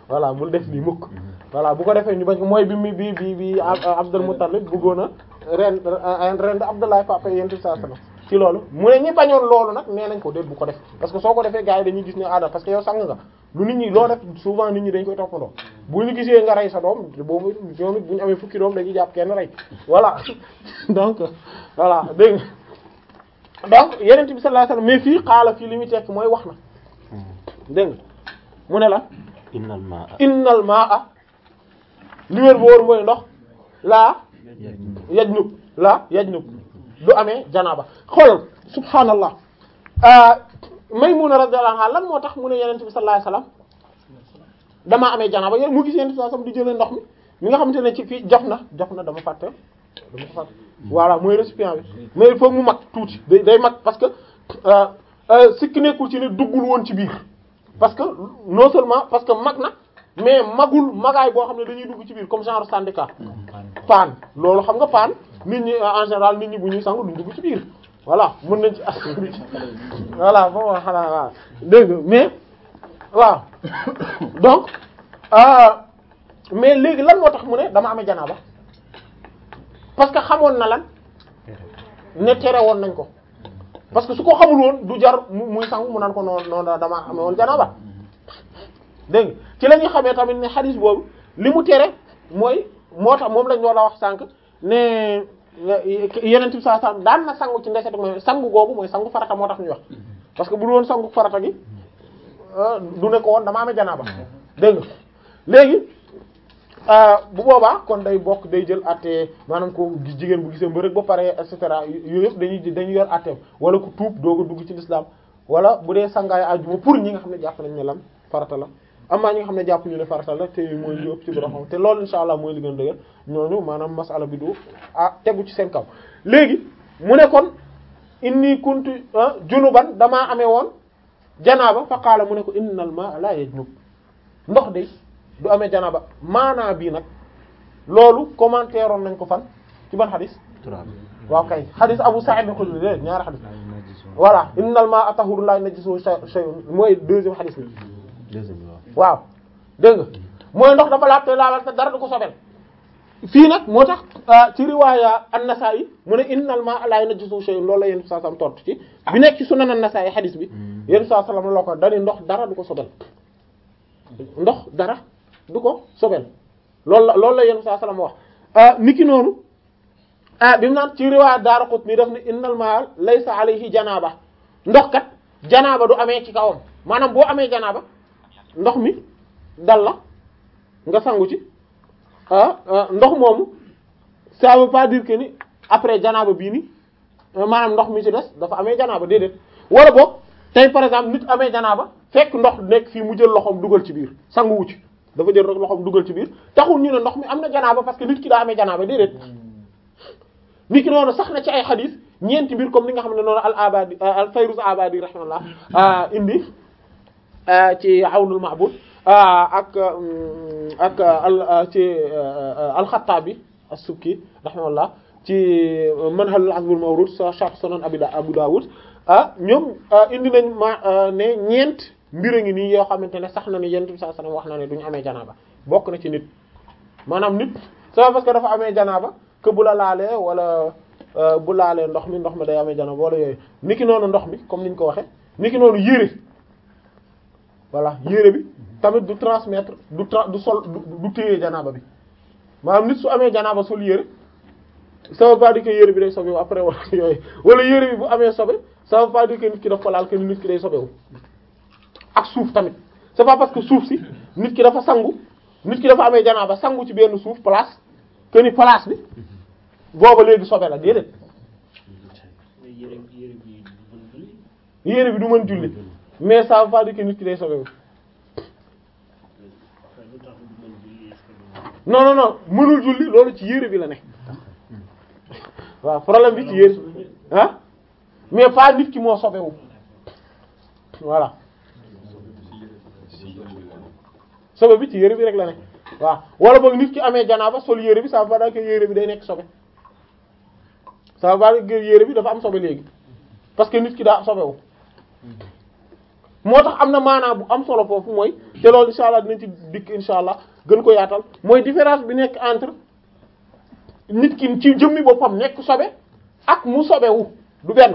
voilà bul def lii mukk voilà bu ko defee ñu bañ ko mooy bi mi bi bi bi Abdul Muttalib bëggoon a ren ren Abdullah papa yent sa sama ci loolu mu ne ñi bañoon loolu nag nee nañ ko déet bu ko def parce que soo ko defee gars yi dañuy gis ne aada parce que yow sang nga lu nit ñi loo def souvent nit ñi dañ koy toppandoo bu ñu gisee nga rey sa doom boobu ñoom it bu ñu amee fukki doom dañuy jàpp kenn rey voilà donc voilà dégg nga donc yeneen bi sallallahu alayhi wasallam mais fii xaala fii li muy tekk mooy wax na dégg nga mu ne la innal maa innal maa li wér bu wóor mooy ndox laa yajnub laa yajnub du amee janaaba xoolal subhaanallah Maymuna radiyallahu anha lan moo tax mu ne yeneen bi sallallahu alayhi wasallam damaa amee janaaba yéen mu gis yeneen bi sallallahu alayhi wasallam di jëlee ndox mi mi nga xamante ne ci fii jof na jof na dama fàtte dama ko fàtte voilà mooy récipient bi mais il faut mu mag tuuti day day mag parce que sikki nekkul ci ne duggul woon ci biir parce que non seulement parce que mag na mais magul magaay boo xam ne dañuy dugg ci biir comme genre syndicat paan loolu xam nga paan nit ñi en général nit ñi bu ñuy sangu duñ dugg ci biir voilà mën nañ ci as voilà bon xanaa waaw dégg nga mais waaw donc mais léegi lan moo tax mu ne dama amee janaaba parce que xamoon na lan ne tere woon nañ ko parce que su ko xamul woon du jar muy sangu mu naan ko noonu noonu dama amee woon janaaba dégg nga ci la ñuy xamee tamit ne xadis boobu li mu tere mooy moo tax moom lañ la wax sànq ne yeneen bi saa saa daan na sangu ci ndeset mooy sangu googu mooy sangu farata moo tax ñuy wax parce que bu dul woon sangu farata gi du ne ko woon dama amee janaaba dégg nga léegi bu boobaa kon day bokk day jël àtte maanaam ko jigéen bu gisee mbërëg ba pare et cetera yooyu yëpp dañuy dañuy yor àtteem wala ku tuub doog a dugg ci l'islam wala bu dee sangaay àjjuma pour ñi nga xam ne jàpp nañ ne lan farata la amaa ñi nga xam ne jàpp ñu ne farata la te mooy li ëpp ci borom te loolu insha allah mooy li gën a dëgër ñooñu maanaam masala bi du ah tegu ci seen kaw léegi mu ne kon inni kuntu junuban damaa amee woon janaaba fa qaala mu ne ko innal ma la yajnub ndox de du amee janaaba maanaa bii nag loolu commentaire oon nañ ko fan ci ban xadis waaw kay xadis Abu Sa'id al-Khudri de ñaari xadis voilà innal ma'a tahurun la najisuhu shay'un mooy deuxième xadis bi deuxième waaw dégg nga mooy ndox dafa laab te laabal te dara du ko sobel fii nag moo tax ci riwaaya an-Nasa'i mu ne innal ma'a la najisuhu shay'un loolu la yéen saa sam tontu ci bi nekk ci sunan an-Nasa'i xadis bi yéen saa sallam la ko dani ndox dara du ko sobel ndox dara du ko sobel loolu la loolu la yéen saa sallam wax niki noonu ah bi mu naan ci riwaaya Daaraqutni daf ne innal ma'a laysa alayhi janaaba ndox kat janaaba du amee ci kawam maanaam boo amee janaaba ndox mi dal la nga sangu ci ah ndox moomu ça veut pas dire que ni après janaaba bii ni maanaam ndox mi ci des dafa amee janaaba déedéet wala boog tey par exemple nit amee janaaba fekk ndox nekk fii mu jël loxoom dugal ci biir sangu wu ci dafa jël rek loxoom dugal ci biir taxul ñu ne ndox mi am na janaaba parce que nit ki daa amee janaaba déedéet nit ki noonu sax na ci ay xadis ñeenti mbir comme ni nga xam ne noonu al abadi al fayruz abadi rahimahullah indi ci awnul ma'bud ak ak al ci al-Khattabi as-Subki rahimahullah ci manhal azbul mawrud sa sharh sunan abi abu dawud ah ñoom indi nañ ma ne ñeent mbir a ngi nii yoo xamante ne sax na ne yonent bi sallallahu alayhi wasallam wax na ne duñu amee janaaba bokk na ci nit maanaam nit c'est parce que dafa amee janaaba que bu la laalee wala bu laalee ndox mi ndox mi day amee janaaba wala yooyu niki noonu ndox mi comme niñ ko waxe niki noonu yére voilà yére bi tamit du transmettre du tra du sol du téye janaaba bi maanaam nit su amee janaaba sol yére ça veut pas dire que yére bi day sobewu après wala yooyu wala yére bi bu amee sobe ça veut pas dire que nit ki daf ko laal que nit ki day sobewu ak suuf tamit c'est pas parce que suuf si nit ki dafa sangu nit ki dafa amee janaaba sangu ci benn suuf place que ni place bi booba léegi sobe la déedéet yére bi du mën julli mais ça veut pas dire que nit ki day sobewu non non non mënul julli loolu ci yére bi la ne waaw problème bi ci yére ah mais pas nit ki moo sobewu voilà sobe bi ci yére bi rek la ne waaw wala boog nit ki amee janaaba sol yére bi ça veut pas dire que yére bi day nekk sobe ça veut pas dire que yére bi dafa am sobe léegi parce que nit ki daa sobewu moo tax am na maanaa bu am solo foofu mooy te loolu insha allah dinañ ci dikk insha allah gën ko yaatal mooy différence bi nekk entre nit ki ci jëmmi boppam nekk sobe ak mu sobewu du benn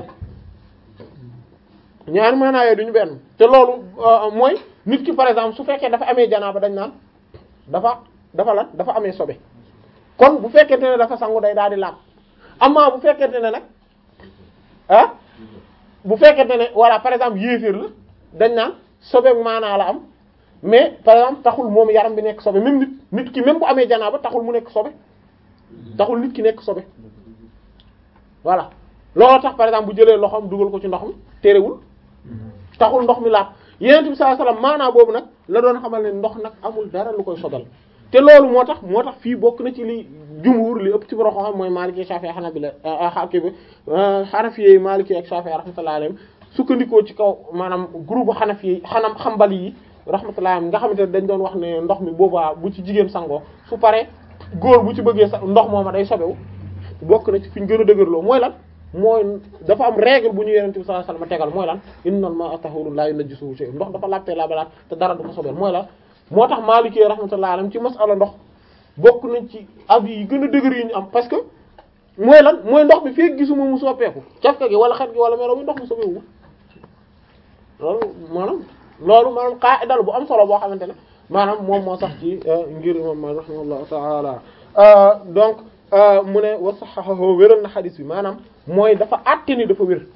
ñaari maanaa yooyu duñu benn te loolu mooy nit ki par exemple su fekkee dafa amee janaaba dañ naan dafa dafa lan dafa amee sobe kon bu fekkente ne dafa sangu day daal di laab amaa bu fekkente ne nag ah bu fekkente ne voilà par exemple yéeféer la dañ naan sobe maanaa la am mais par exemple taxul moom yaram bi nekk sobe même nit nit ki même bu amee janaaba taxul mu nekk sobe taxul nit ki nekk sobe voilà looloo tax par exemple bu jëlee loxoom dugal ko ci ndox mi terewul taxul ndox mi laab yeneen bi sallallahu alayhi wasallam maanaa boobu nag la doon xamal ne ndox nag amul dara lu koy sobal te loolu moo tax moo tax fii bokk na ci li jumhur li ëpp ci borom xam mooy Maliki Shafi'i Hanabila xaaki bi Hanafi Maliki ak Shafi'i rahmatullahi alayhim sukkandikoo ci kaw maanaam groupe Hanafi xanam xambali yi rahmatullahi alayhim nga xamante ne dañ doon wax ne ndox mi boobaa bu ci jigéen sangoo su paree góor bu ci bëggee sa ndox mooma day sobewu bokk na ci fi ñu gën a dëgërloo mooy lan mooy dafa am règle bu ñu Yonent bi sallallahu alayhi wasallam tegal mooy lan innamal ma'a tahurun la yunajjisuhu shay'un ndox dafa lappee la balaat te dara du ko sobeel mooy lan moo tax Maliki rahmatullahi alayhim ci masala ndox bokk nañ ci avis yi gën a dëgër yi ñu am parce que mooy lan mooy ndox bi fekk gisuma mu soppeeku cafka gi wala xet gi wala melo bi ndox mu soppeeku loolu maanaam loolu maanaam qaida bu am solo boo xamante ne maanaam moom moo sax ci ngir imam Maalik rahimahullahu ta'ala donc mu ne wa sahhahu wéral na xadis bi maanaam mooy dafa àtte ni dafa wér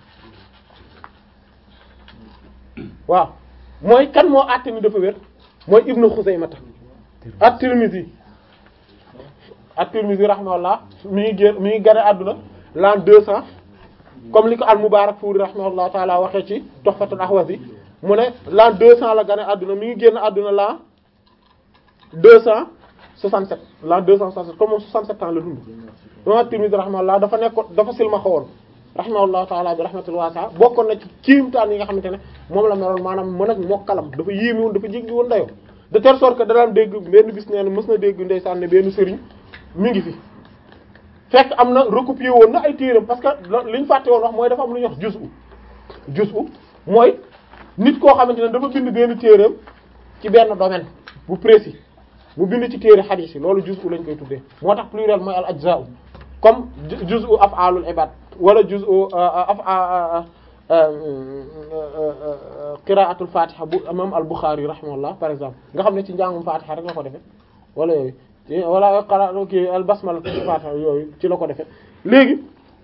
waaw mooy kan moo àtte ni dafa wér mooy Ibnu Xuzaymata at-Tirmidhi at-Tirmidhi rahimahullah mi ngi génn mi ngi gane àdduna l'an deux cents comme li ko al-Mubarakfuri rahimahullah taala waxee ci Tuhfatul Ahwazi mu ne l'an deux cents la gane àdduna mi ngi génn àdduna l'an deux cent soixante-sept l'an deux cent soixante-sept comme moom soixante-sept ans la dund moom at-Tirmidhi rahimahullah dafa nekkoon dafa silmaxa woon rahimahullah taala bi rahmatul wasi'a bokkoon na ci kiimtaan yi nga xamante ne moom la meloon maanaam mën ak mokkalam dafa yéemi woon dafa jéggi woon dayoo de telle sorte que da daan dégg benn bis nee na mës na dégg ndeysaan ne benn sëriñ mi ngi fi fekk am na recopier woon na ay téeram parce que li ñu fàtte woon wax mooy dafa am lu ñuy wax juz'u juz'u mooy nit koo xamante ne dafa bind benn téeram ci benn domaine bu précis mu bind ci téere hadith yi loolu juz'u lañ koy tuddee moo tax pluriel mooy al ajza'u comme juz'u af'alul ibad wala juz'u af qira'atul fatiha bu imam al Bukhari rahimahullah par exemple nga xam ne ci njàngum fatiha rek la ko defee wala yooyu wala qara kii al basmala fatiha yooyu ci la ko defee léegi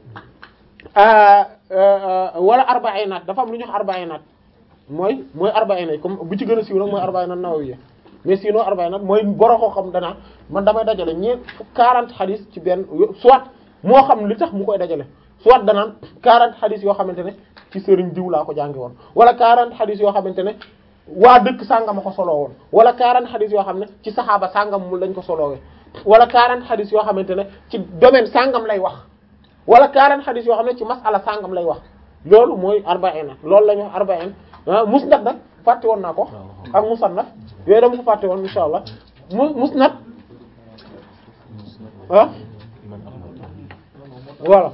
wala arba'inat dafa am lu ñuy wax arba'inat mooy mooy arba'inat comme bu ci gën a siiw nag mooy arba'inat nawawiyya mais sinon arba'inat mooy boroo xam danaa man damay dajale ñeent quarante hadith ci benn soit moo xam li tax mu koy dajale soit danaan 40 hadith yoo xamante ne ci sëriñ diw laa ko jànge woon wala 40 hadith yoo xamante ne waa dëkk sàngam a ko soloo woon wala 40 hadith yoo xam ne ci saxaaba sàngam mu lañ ko solowee wala 40 hadith yoo xamante ne ci domaine sàngam lay wax wala 40 hadith yoo xam ne ci masala sàngam lay wax loolu mooy arba'in loolu la ñu wax arba'in musnad nag fàtte woon naa ko ak musannaf yooyu dama ko fàtte woon insha allah mu musnad ah voilà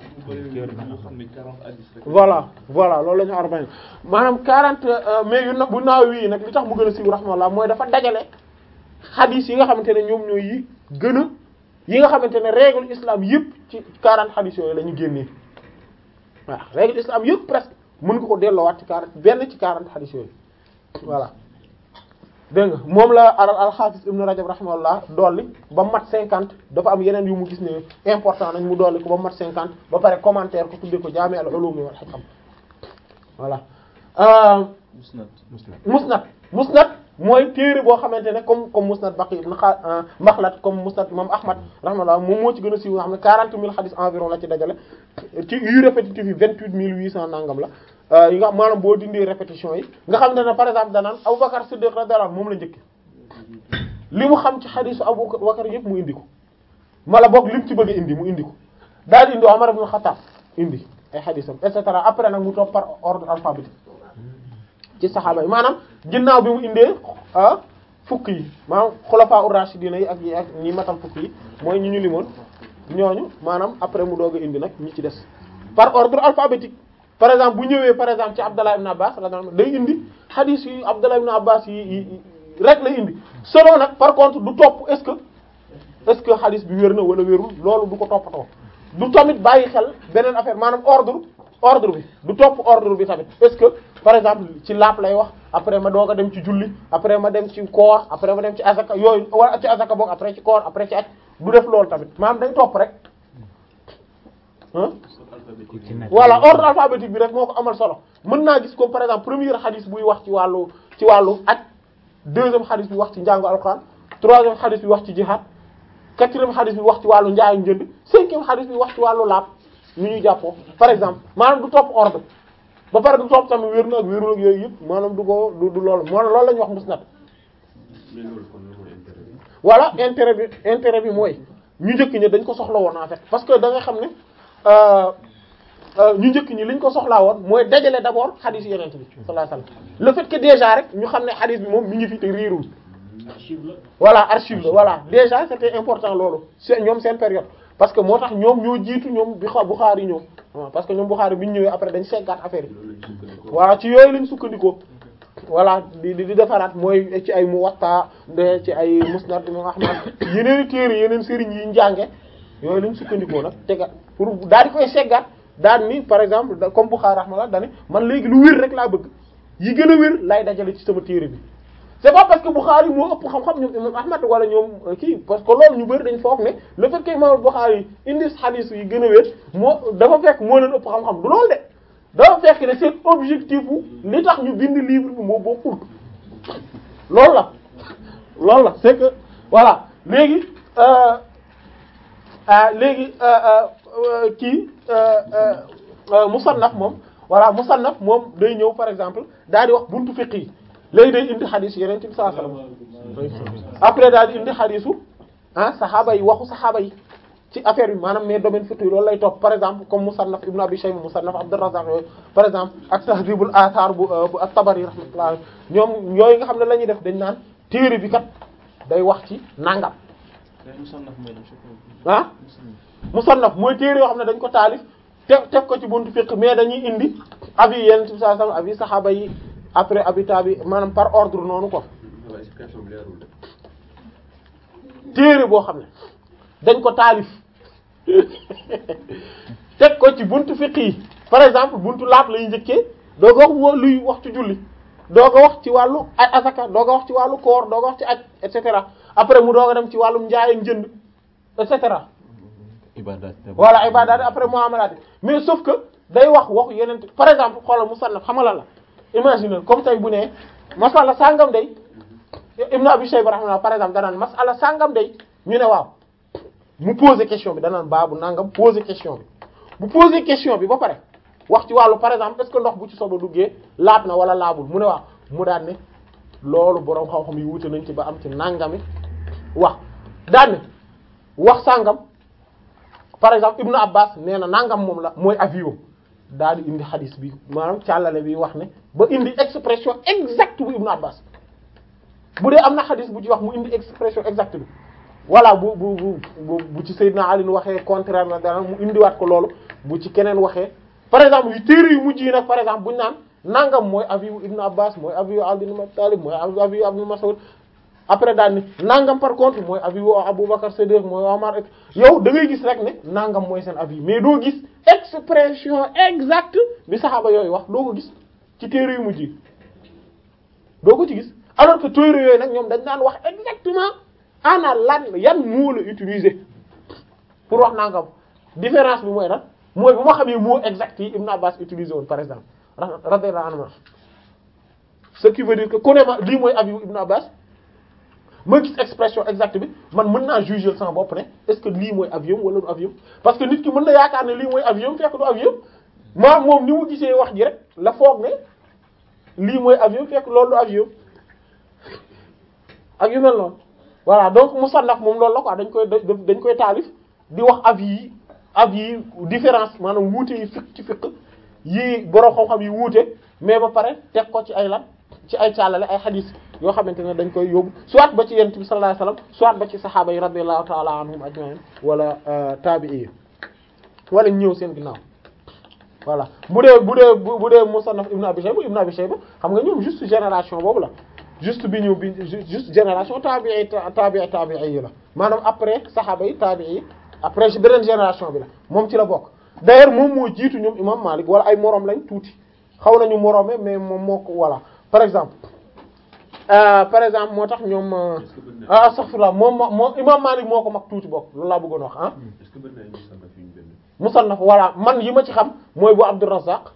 voilà voilà loolu la ñu arba'in maanaam 40 mais yu na bu naaw wii nag li tax mu gën a siiw rahmallah mooy dafa dajale xadis yi nga xamante ne ñoom ñooy yi gën a yi nga xamante ne règle islam yëpp ci 40 xadis yooyu la ñu génnee waaw règle islam yëpp presque mën nga ko delloowaat ci 40 benn ci 40 xadis yooyu voilà dégg nga moom la al-Hafiz Ibn Rajab rahimahullah dolli ba mat cinquante dafa am yeneen yu mu gis ne important nañ mu dolli ko ba mat cinquante ba pare commentaire ko tuddee ko Jaami' al-Ulum wal Hikam voilà. musnad musnad musnad musnad mooy téere boo xamante ne comme comme musnad Baqi ibn Makhlad comme musnad imam Ahmad rahimahullah moom moo ci gën a siiw nga xam ne quarante mille hadith environ la ci dajale ci yu répétitif yi vingt-huit mille huit cent nangam la. yi nga xam maanaam boo dindee répétition yi nga xam ne ne par exemple danaan Abubakar Siddiq radiyallahu anhu moom la njëkk li mu xam ci xadiisu Abubakar yëpp mu indi ko mala boog li mu ci bëgg a indi mu indi ko daal di indi Umar ibn Khattab indi ay xadiisam et cetera après nag mu topp par ordre alphabétique ci saxaaba yi maanaam ginnaaw bi mu indee ah fukk yi maanaam xulafaa ur-rashidina yi ak yi ak ñi matal fukk yi mooy ñi ñu limoon ñooñu maanaam après mu doog a indi nag ñi ci des par ordre alphabétique par exemple bu ñëwee par exemple ci Abdallah ibn Abbas radiyallahu anhu day indi hadith yi Abdallah ibn Abbas yi yi rek lay indi selon nag par contre du topp est-ce que est-ce que hadith bi wér na wala wérul loolu du ko toppatoo du tamit bàyyi xel beneen affaire maanaam ordre ordre bi du topp ordre bi tamit est-ce que par exemple ci laap lay wax après ma doog a dem ci julli après ma dem ci koor après ma dem ci azaka yooyu wala ci azaka boog après ci koor après ci aj du def loolu tamit maanaam day topp rek ah voilà ordre alphabétique bi rek moo ko amal solo mën naa gis comme par exemple premier hadith buy wax ci wàllu ci wàllu aj deuxième hadith bi wax ci njàngu alxuraan troisième hadith bi wax ci jihad quatrième hadith bi wax ci wàllu njaayu njënd cinquième hadith bi wax ci wàllu laab ñu ñuy jàppoo par exemple maanaam du topp ordre ba pare du topp tamit wér na ak wérul ak yooyu yëpp maanaam du ko du du loolu moo loolu la ñuy wax musnad voilà intérêt bi intérêt bi mooy ñu njëkk ñi dañ ko soxla woon en fait parce que da nga xam ne ñu njëkk ñi liñ ko soxlaa woon mooy dajale d'abord hadith yeneen bi sallallahu alayhi wasallam le fait que déjà rek ñu xam ne hadith bi moom mi ngi fi te riirul voilà archive la voilà déjà c'était important loolu c'est ñoom seen période parce que moo tax ñoom ñoo jiitu ñoom bi xa Bukhari ñoom waaw parce que ñoom Bukhari bi ñu ñëwee après dañ seggaat affaire yi voilà ci yooyu lañ sukkandikoo voilà di di defaraat mooy ci ay Muwatta de ci ay Musnad Imam Ahmad yeneen téere yeneen sëriñ yi njànge yooyu lañ sukkandikoo nag tegaat pour daal di koy seggaat daal ni par exemple comme Bukhari rahmallah daal ni man léegi lu wér rek laa bëgg yi gën a wér lay dajale ci sama téere bi c'est pas parce que Bukhari moo ëpp xam-xam ñoom imam Ahmad wala ñoom kii parce que loolu ñu bëri dañ foog ne le fait que imam Bukhari indi hadith yi gën a wér moo dafa fekk moo leen ëpp xam-xam du loolu de dafa fekk ne seen objectif u li tax ñu bind livre bi moo bokkul loolu la loolu la c'est que voilà léegi léegi kii musannaf moom voilà musannaf moom day ñëw par exemple daal di wax buntu fiqh yi léegi day indi xadis yeneen ci saa sallam après daal di indi xadisu ah saxaaba yi waxu saxaaba yi ci affaire bi maanaam mais domaine fiqh loolu lay topp par exemple comme musannaf ibnu abi shayba musannaf abdurrazzaq yooyu par exemple ak tahdhibul athar bu bu at-tabari rahmatullah ñoom yooyu nga xam ne la ñuy def dañ naan téere bi kat day wax ci nangam ah musannaf mooy téere yoo xam ne dañ ko taalif te teg ko ci buntu fiqh mais dañuy indi avis yeneen ci saa sallam avis saxaaba yi après habitat bi maanaam par ordre noonu ko téere boo xam ne dañ ko taalif teg ko ci buntu fiqh yi par exemple buntu laab lay njëkkee doo ko wax luy wax ci julli doo ko wax ci wàllu aj asaka doo ko wax ci wàllu koor doo ko wax ci aj et cetera après mu doog a dem ci wàllum njaay ak njënd et cetera voilà ibadat après muamalat mais sauf que day wax waxu yeneen par exemple xoolal musannaf xamala la imagine comme tey bu ne masala sangam day Ibn Abi Shayba rahimahullah par exemple danaan masala sangam day ñu ne waaw mu poser question bi danaan baabu nangam poser question bi bu poser question bi ba pare wax ci wàllu par exemple est-ce que ndox bu ci soba duggee laab na wala laabul mu ne waaw mu daan ne loolu boroom xam-xam yi wute nañ ci ba am ci nangami wax daan ne wax sangam par exemple Ibn Abbas nee na nangam moom la mooy avion daal di indi xadis bi maanaam càllale bi wax ne ba indi expression exacte bu Ibn Abbas bu dee am na xadis bu ci wax mu indi expression exacte bi voilà bu bu bu bu ci Seydina Ali waxee contraire na dara mu indiwaat ko loolu bu ci keneen waxee par exemple yu téere yu mujj yi nag par exemple bu ñu naan nangam mooy avis yu Ibn Abbas mooy avis yu Ali ibn Talib mooy avis yu Ibn Mas'ud après daal ni nangam par contre mooy avis yu Aboubacar Siddiq mooy Omar yow da ngay gis rek ne nangam mooy seen avis mais doo gis expression exacte bi saxaaba yooyu wax doo ko gis ci téere yu mujj yi doo ko ci gis alors que téere yooyu nag ñoom dañ daan wax exactement ana lan yan moo la utiliser pour wax nangam différence bi mooy lan mooy bu ma xamee mot exact yi Ibn Abbas utilisé woon par exemple radiyallahu anhu ce qui veut dire que ku ne ma lii mooy avis yu Ibn Abbas ma gis expression exacte bi man mën naa juger sama bopp ne est-ce que lii mooy avion wala du avion parce que nit ki mën na yaakaar ne lii mooy avion fekk du avion maa moom ni mu gisee wax ji rek la foog ne lii mooy avion fekk loolu du avion ak yu mel noonu voilà donc musannaf moom loolu la quoi dañ koy dañ koy taalif di wax avis yi avis yi différence maanaam wuute yi fiq ci fiq yi borom xam-xam yi wuute mais ba pare teg ko ci ay lan ci ay caalale ay xadis yoo xamante ne dañ koy yóbbu soit ba ci yonent bi sallallahu alayhi wasallam soit ba ci saxaaba yi radiyallahu ta'ala anhum ajma'in wala tabi'i yi wala ñëw seen ginnaaw voilà bu dee bu dee bu dee Musannaf Ibn Abi Shayba Ibn Abi Shayba xam nga ñoom juste génération boobu la juste bi ñëw bi juste génération tabi'i tabi'i tabi'i yi la maanaam après saxaaba yi tabi'i yi après ci beneen génération bi la moom ci la bokk d'ailleurs moom moo jiitu ñoom imam Malik wala ay moroom lañ tuuti xaw nañu moroome mais moom moo ko voilà par exemple euh, par exemple moo tax ñoom ah astaghfirullah moom moo imam Malik moo ko mag tuuti bokk loolu laa bëggoon wax ah est-ce que bëri na ay musannaf yu ñu bind. musannaf voilà man yi ma ci xam mooy bu Abdurrazzaq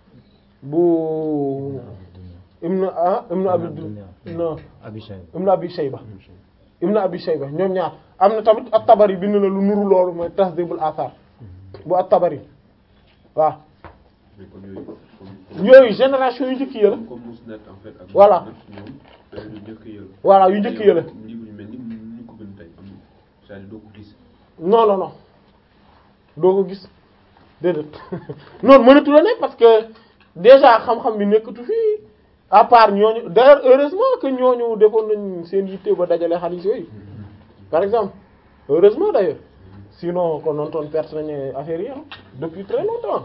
bu ibnu ah ibnu abi non Abi Shayba ibnu abi Shayba ibnu abi Shayba ñoom ñaar am na tamit at-Tabari bind na lu nuru loolu mooy Tahdhibul Athar bu at-Tabari waaw mais comme yooyu comme yooyu génération yu njëkk yi la comme comme Musnad en fait. ak Voilà. Musnad ñoom dañu njëkk a yël. voilà yu njëkk yi la livre yu mel ni ñu ko bind tey am c'est-à-dire doo ko gis. non non non doo ko gis déedéet noonu mënatu la ne parce que déjà xam-xam bi nekkatu fii à part ñooñu d'ailleurs heureusement que ñooñu defoon nañ seen yitte ba dajale xaalis yooyu par exemple heureusement d'ailleurs sinon kon noonu toon perte nañu affaire yi ah depuis très longtemps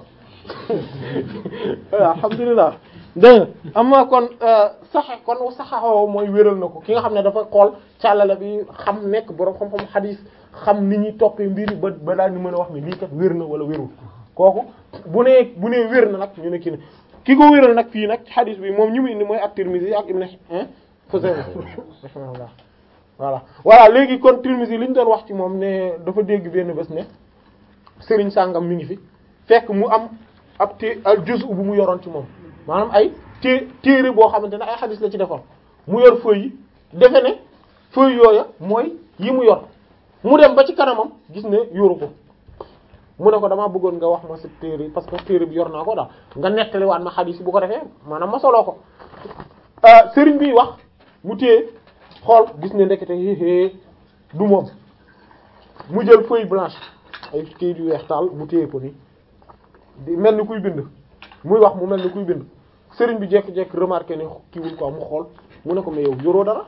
alhamdulilah dégg nga am na kon saxe kon saxaxoo mooy wéral na ko ki nga xam ne dafa xool càllale bi xam nekk boroom xam-xam xadiis xam ni ñuy toppee mbiri ba ba daal ni mën a wax ni lii kat wér na wala wérul kooku bu nee bu nee wér na nag ñu ne kii ne ki ko wéral nag fii nag xadiis bi moom ñu mu indi mooy at-Tirmidhi ak Ibn Xuzayma rahimahullah voilà voilà léegi kon Tirmidhi li ñu doon wax ci moom ne dafa dégg benn bés ne sëriñ sàngam mi ngi fi fekk mu am ab té al juz'u bu mu yoroon ci moom maanaam ay té téere boo xamante ne ay xadis la ci defoon mu yor feuille yi defe ne feuille yooya mooy yi mu yor mu dem ba ci kanamam gis ne yoru ko mu ne ko damaa bëggoon nga wax ma sa téere parce que téere bi yor naa ko daal nga nettaliwaat ma xadis yi bu ko defee maanaam ma soloo ko sëriñ bi wax mu téye xool gis ne ndekete héehée du moom mu jël feuille blanche ay kayit yu weex taal mu téye ko nii di mel ni kuy bind muy wax mu mel ni kuy bind sëriñ bi jekk-jekk remarqué ne kiiwul quoi mu xool mu ne ko mais yow yoroo dara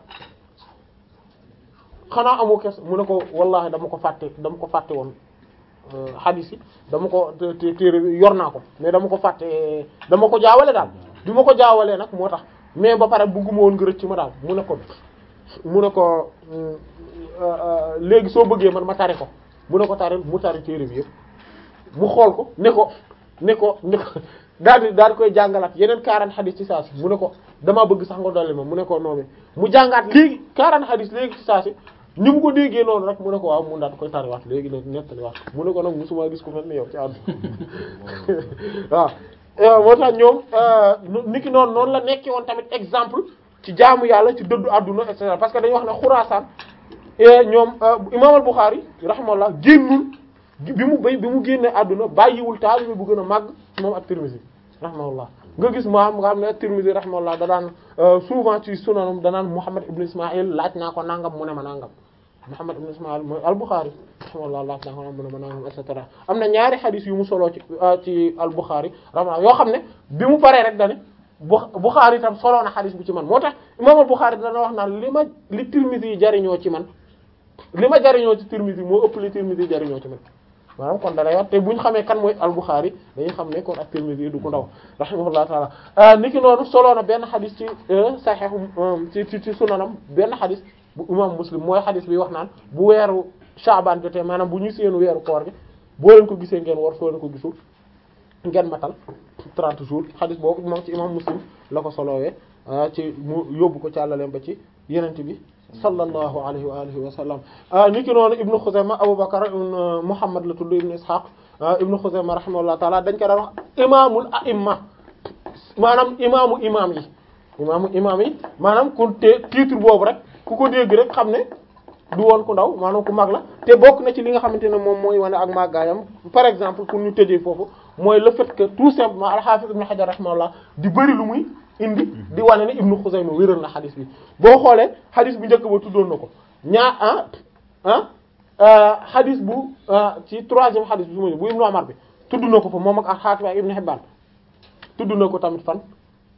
xanaa amoo kes mu ne ko wallahi dama ko fàtte dama ko fàtte woon hadith yi dama ko té- téere bi yor naa ko mais dama ko fàtte dama ko jaawale daal bi ma ko jaawalee nag moo tax mais ba pare bëgguma woon nga rëcc ma daal mu ne ko mu ne ko léegi soo bëggee man ma tari ko mu ne ko tari mu tari téere bi yëpp mu xool ko ne ko ne ko ne ko daal di daal di koy jàngalaat yeneen 40 xadis ci saa si mu ne ko damaa bëgg sax nga dolli ma mu ne ko noonu mu jàngaat léegi 40 xadis léegi ci saa si ni mu ko déggee noonu rek mu ne ko waaw mu daal di koy tariwaat léegi nag nettaliwaat mu ne ko nag musuma gis ko mel ni yow ci àdduna waaw moo tax ñoom niki noonu noonu la nekkee woon tamit exemple ci jaamu yàlla ci dëddu àdduna et cetera parce que dañuy wax ne Xuraasaan ñoom Imaam al-Bukhari rahimahullah génnul bi mu bay bi mu génne àdduna bàyyiwul taalibe bu gën a màgg moom ak Tirmizi rahimahullah nga gis maam nga xam ne Tirmizi rahimahullah da daan souvent ci sunanam danaan Muhammad ibn Ismaïl laaj naa ko nangam mu ne ma nangam Muhammad ibn Ismaïl mooy al-Bukhari rahimahullah laaj naa ko nangam mu ne ma nangam et cetera am na ñaari xadis yu mu soloo ci ci al-Bukhari rahimahullah yoo xam ne bi mu paree rek dane Bukhari itam soloo na xadis bu ci man moo tax imaam al-Bukhari dana wax naan li ma li Tirmizi yi jariñoo ci man li ma jariñoo ci Tirmizi moo ëpp li Tirmizi yi jariñoo ci man maanaam kon dalay wax te bu ñu xamee kan mooy al-Bukhari dañuy xam ne kon ak Tirmidhi du ko ndaw rahimahullahu taala niki noonu soloo na benn xadis ci Sahih ci ci ci sunanam benn xadis bu imam Muslim mooy xadis bi wax naan bu weeru Shaaban jotee maanaam bu ñu seen weeru koor gi boo leen ko gisee ngeen war soo leen ko gisul ngeen matal 30 jours xadis boobu moom ci imam Muslim la ko solowee ci mu yóbbu ko ci àllaleem ba ci yenente bi sallallahu alayhi wa alihi wa sallam niki noonu ibnu Xuzayma Abu Bakr ibn Muhammad la tudd ibnu Ishaq ibnu Xuzayma rahimahullah taala dañ ko daan wax imaamul a'imma maanaam imaamu imaam yi imaamu imaam yi maanaam ku te titre boobu rek ku ko dégg rek xam ne du woon ku ndaw maanaam ku mag la te bokk na ci li nga xamante ne moom mooy wane ak màggaayam par exemple pour ñu tëjee foofu mooy le fait que tout simplement al-Hafiz ibn Hajar rahimahullah di bëri lu muy indi di wane ne Ibnu Xuzayma wéral na xadis bi boo xoolee xadis bu njëkk ba tuddoon na ko ñaa ah ah xadis bu ci troisième xadis bi su ma bu Ibnu Umar bi tudd na ko fa moom ak Xaatim ak Ibnu Hibbaan tudd na ko tamit fan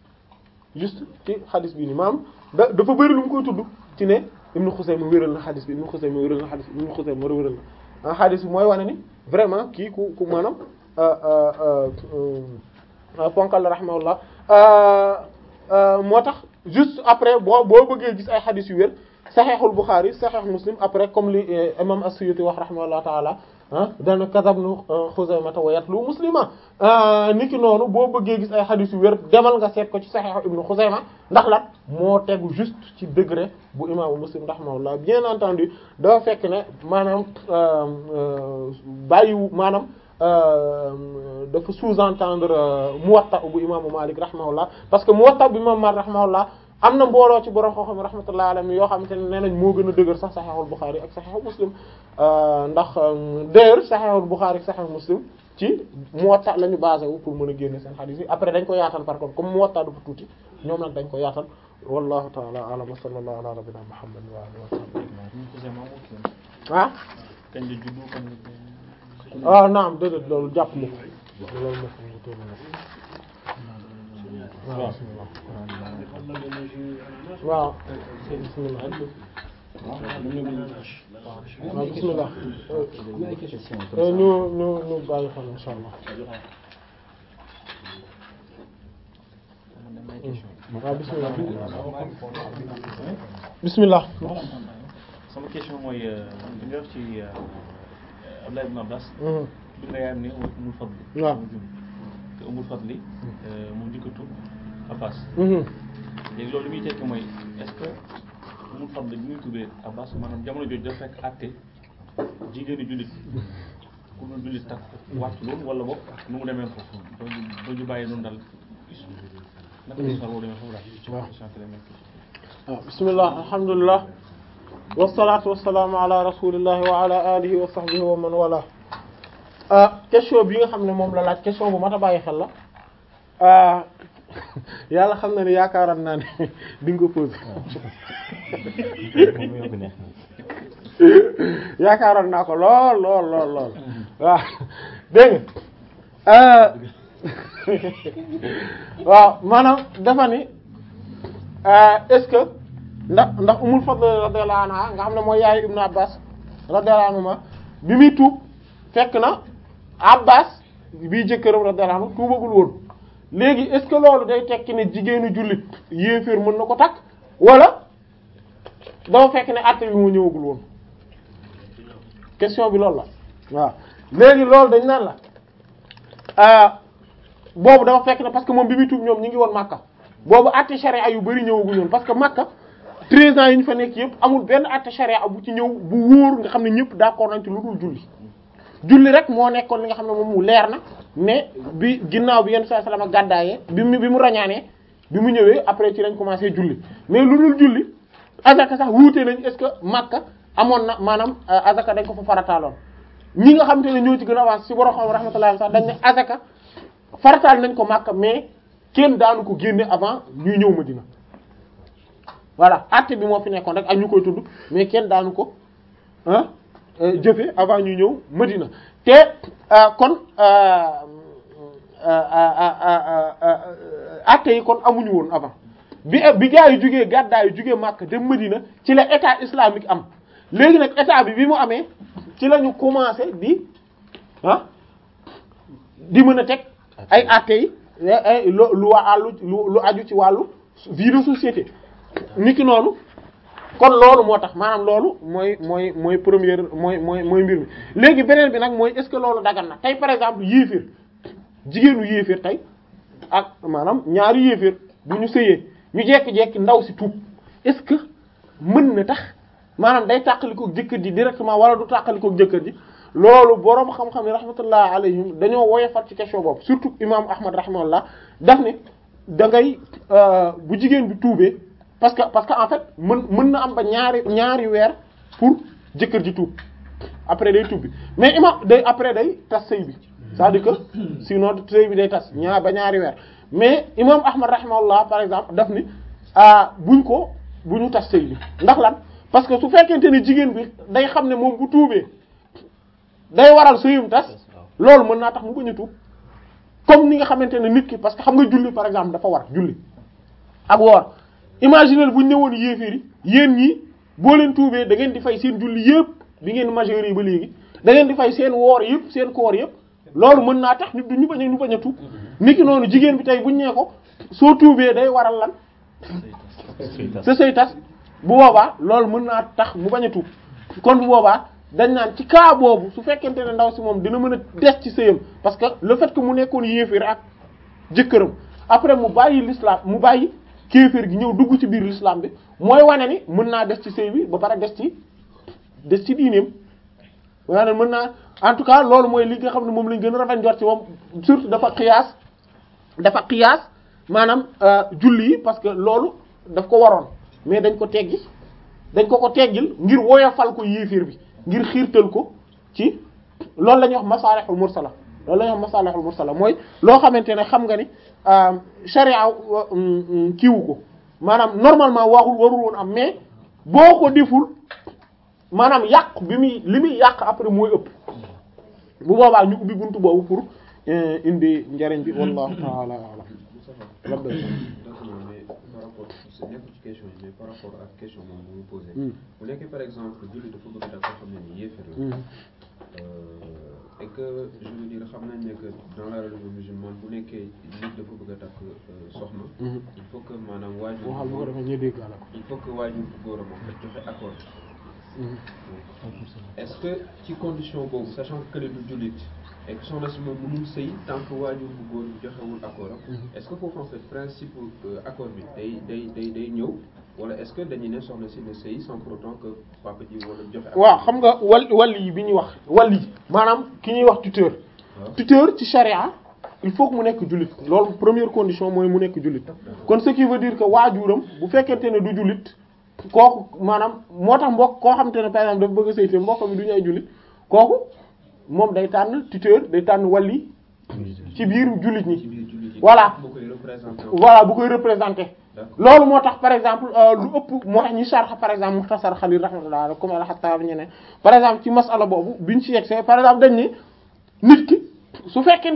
juste ci xadis bi ni maam da dafa bëri lu mu koy tudd ci ne Ibnu Xuzayma wéral na xadis bi Ibnu Xuzayma wéral na xadis bi Ibnu Xuzayma wéral na xadis bi mooy wane ni vraiment kii ku ku maanaam ponkal la rahimahullah moo tax juste après boo boo bëggee gis ay xadis yu wér saxeexul Bukhari saxeex Muslim après comme li imam as-Suyuti wax rahimahullah taala ah dana kadabnu Xuzaymata wa yatlu muslima niki noonu boo bëggee gis ay xadis yu wér demal nga seet ko ci saxeexu ibnu Xuzayma ndax lan moo tegu juste ci degré bu imaamu Muslim rahimahullah bien entendu dafa fekk ne maanaam bàyyiwu maanaam dafa sous-entendre Muwatta bu imaamu Malik rahimahullah parce que Muwatta bu imaamu Malik rahimahullah am na mbooloo ci borom xam-xam rahmatullahi alayhi yoo xamante ne nee nañ moo gën a dëgër sax Sahihul Bukhari ak Sahihul Muslim ndax d'ailleurs Sahihul Bukhari ak Sahihul Muslim ci Muwatta la ñu basé wu pour mën a génne seen hadith yi après dañ ko yaatal par contre comme Muwatta dafa tuuti ñoom nag dañ ko yaatal wallahu ta'ala a'lam wa sallallahu ala nabiyyina Muhammad wa alihi wa sahbihi ah kañ la juddu kañ waaw naam déedéet loolu jàpp ma ko loolu moo xam ne tóolu na waaw waaw bismillah waaw bismillah ñu ñu ñu bàyyi xel insha allah waaw bismillah bismillah sama question mooy li nga wax ci Abdullah ibn Abbas bi nga yaayam ne umul fadli waaw te umul fadli moom njëkkatu Abbas léegi loolu li muy tekki mooy est-ce que umul fadli bi muy tuddee Abbas maanaam jamono jooju dafa fekk àtte jigéenu jullit ku dul jullit takk wàcc loolu wala boog nu mu demee foofu doo doo ñu bàyyi noonu daal naka la histoire boobu demee foofu daal waaw bismillah alhamdulillah wasalaatu wasalaamu ala rasulillahi wa ala alihi wa sahbihi wa man wala question bi nga xam ne moom la laaj question bu mat a bàyyi xel la yàlla xam na ne yaakaaroon naa ne di nga ko posé yaakaaroon naa ko lool lool lool lool waaw dégg nga waaw maanaam dafa ni est-ce que ndax ndax umul fadl radiyallahu anha nga xam ne mooy yaayu ibnu abbas radiyallahu anhuma bi muy tuub fekk na abbas bii jëkkëram radiyallahu anhu tuubagul woon léegi est-ce que loolu day tekki ne jigéenu jullit yéeféer mën na ko takk wala dafa fekk ne àtte bi moo ñëwagul woon question bi loolu la waaw léegi loolu dañ naan la boobu dafa fekk ne parce que moom bi muy tuub ñoom ñi ngi woon Makka boobu àtte sharia yu bari ñëwaguñu woon parce que Makka 13 ans yi ñu fa nekk yëpp amul benn àtte sharia bu ci ñëw bu wóor nga xam ne ñëpp d'accord nañ ci lu dul julli julli rek moo nekkoon li nga xam ne moom mu leer na mais bi ginnaaw bi yenn saa salama gàddaayee bi mu bi mu rañaanee bi mu ñëwee après ci lañ commencé julli mais lu dul julli azaka sax wuute nañ est-ce que Makka amoon na maanaam azaka dañ ko fa farataaloon ñi nga xam te ne ñoo ci gën a avance ci borom xam rahmatullahi sax dañ ne azaka farataal nañ ko Makka mais kenn daanu ko génne avant ñuy ñëw Madina voilà àtte bi moo fi nekkoon rek ak ñu koy tudd mais kenn daanu ko ah jëfe avant ñu ñëw Madina te kon àtte yi kon amuñu woon avant bi bi gaa yi jugee gàddaa yi jugee Makka dem Madina ci la état islamique am léegi nag état bi bi mu amee ci la ñu commencé di ah di mën a teg ay àtte yi lu lu wàllu lu aju ci wàllu vie de société niki noonu kon loolu moo tax maanaam loolu mooy mooy mooy première mooy mooy mooy mbir mi léegi beneen bi nag mooy est-ce que loolu dagan na tey par exemple yéeféer jigéenu yéeféer tey ak maanaam ñaari yéeféer bu ñu sëyee ñu jekki-jekki ndaw si tuub est-ce que mën na tax maanaam day tàqalikook jëkkër ji directement wala du tàqalikook jëkkër ji loolu boroom xam-xam yi rahmatullah alayhim dañoo woyofat ci question boobu surtout imam ahmad rahimahullah daf ne da ngay bu jigéen bi tuubee parce que parce que en fait mën mën na am ba ñaari ñaari weer pour jëkkër ji tuub après day tuub bi mais imam day après day tas sëy bi c'est-à-dire que sinon sëy bi day tas ñaar ba ñaari weer mais imam ahmad rahimahullah par exemple daf ni ah buñ ko bu ñu tas sëy bi ndax lan parce que su fekkente ne jigéen bi day xam ne moom bu tuubee day waral sëyum tas loolu mën naa tax mu bañ a tuub comme ni nga xamante ne nit ki parce que xam nga julli par exemple dafa war julli ak woor imaginez bu ñu ñëwoon yéeféer yi yéen ñi boo leen tuubee da ngeen di fay seen julli yëpp bi ngeen majeur yi ba léegi da ngeen di fay seen woor yëpp seen koor yëpp loolu mën naa tax ñu ñu bañ a ñu bañ a tuub niki noonu jigéen bi tey buñ nee ko soo tuubee day waral lan sa sëy tas bu boobaa loolu mën naa tax mu bañ a tuub kon bu boobaa dañ naan ci cas boobu su fekkente ne ndaw si moom dina mën a des ci sëyam parce que le fait que mu nekkoon yéeféer ak jëkkëram après mu bàyyi l'islam mu bàyyi kéeféer gi ñëw dugg ci biir l'islam bi mooy wane ni mën naa des ci sëy bi ba pare des ci des ci diineem wane mën naa en tout cas loolu mooy li nga xam ne moom lañ gën a rafet njort ci moom surtout dafa xiyaas dafa xiyaas maanaam julli yi parce que loolu daf ko waroon mais dañ ko teggi dañ ko ko teggil ngir woyofal ko yéeféer bi ngir xiirtal ko ci loolu la ñuy wax masalihul mursala loolu la ñuy wax masalihul mursala mooy loo xamante ne xam nga ni sharia kiiwu ko maanaam normalement waxul warul woon am mais boo ko deful maanaam yàq bi muy li muy yàq après mooy ëpp bu boobaa ñu ubbi buntu boobu pour indi njariñ bi wallahu ta'ala a'lam d'accord mais par rapport c'est nekkul ci question yi mais par rapport ak question moom bu mu posé bu nekkee par exemple julli dafa bëgg dak koo xam ne ni yéefér la et que je veux dire xam nañ ne que dans la religion musulmane bu nekkee nit dafa bëgg a takk soxna il faut que maanaam waajur waxal bu ko defee ñu dégg la il faut que waajur bu góor a moom joxe accord est-ce que ci condition boobu sachant que du jullit et que soxna si moom mënul sëy tant que waajur bu góor bi joxewul accord am est-ce que foofu en fait principe accord bi day day day day ñëw wala est-ce que dañuy ne soxna si ne sëy sans pour autant que papa ji wala joxe accord waaw xam nga wal wàll yi bi ñuy wax wàll yi maanaam ki ñuy wax tuteur tuteur ci charia il faut que mu nekk jullit loolu première condition mooy mu nekk jullit kon ce qui veut dire que waajuram bu fekkente ne du jullit kooku maanaam moo tax mbokk koo xamante ne par exemple dafa bëgg a sëy te mbokk mi du ñu ay jullit kooku moom day tànn tuteur day tànn wàlli ci biir jullit ci ñi biir jullit yi voilà bu koy représenté voilà bu koy représenter D'accord. loolu moo tax par exemple euh, lu ëpp moo tax ñi sarx par exemple muxtasar xalil rahmatullah comme alxattaab ñeneen par exemple ci masala boobu biñ ci yegsee par exemple dañ ni nit ki su fekkee